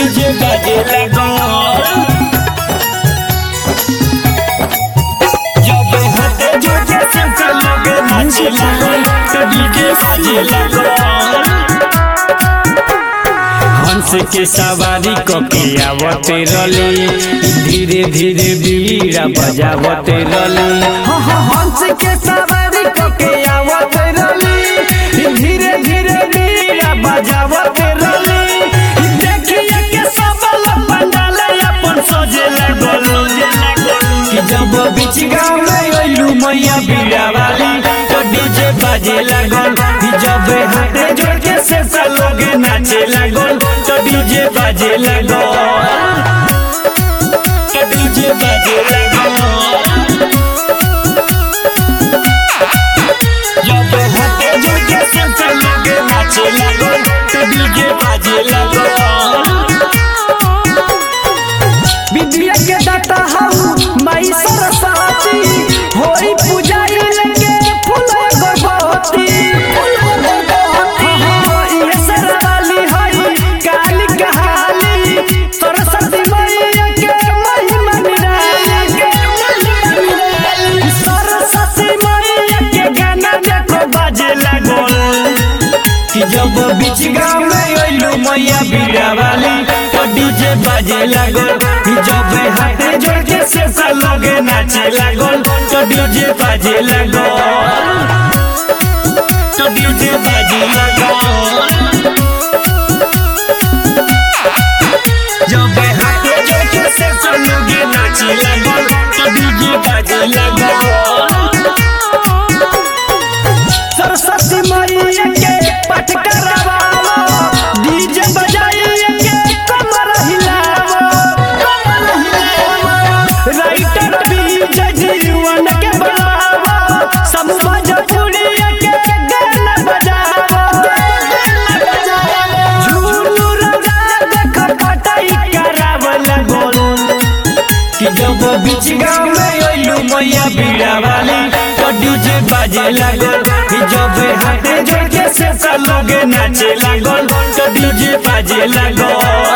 DJ बाजे लागल जब हाथे जोजे सबका लगे नाचे लागल तो डीजे बाजे लागल हंस के सवारी कके आवते रले धीरे धीरे बीड़ा बजावते रले हंस के सवारी कके आवत रली धीरे धीरे बीड़ा बजावत रली देखिए के सब लोग पंडाल अपन सजे लागल कि जब बीच गाँव में अइलू मैया बीड़ा वाली तो डीजे बाजे लागल कि जब हाथे जोड़ के से लोग नाचे लागल तो डीजे बाजे लागल तो डीजे बाजे लागल जब हाथे जोड़ के से लोग नाचे लागल तो डीजे बाजे लागल विद्या के दाता हम माई सरस्वती होई पूजाई लेके फूल गर्भवती ये सरवाली हई काली कहाली सरस्वती मैया के महिमा निराली सरस्वती मैया के गाना देखो बाजे लागल कि जब बीच गाँव में अइलू मैया बीड़ा वाली तो डीजे बाजे लागल कि जब हाथे जोड़ के से लगे नाचे लागल तो डीजे बाजे लागल तो डीजे बाजे लागल जब हाथे जोड़ के से लगे नाचे लागल तो डीजे बाजे लागल सरस्वती मैया के पाठ करवावो डीजे बजाइए के कमर हिलावो कमर हिलावो राइटर विजय जीवन के बुलावो सब भोजपुरी के गाना बजावो झूलू राजा देख पटाई करावल गोल कि जब बीच गाँव में अइलू मैया बीड़ा वाली तो डीजे बाजे लागल कि जब हाथे जोड़ के से लोगे नाचे लागल तो डीजे बाजे लागल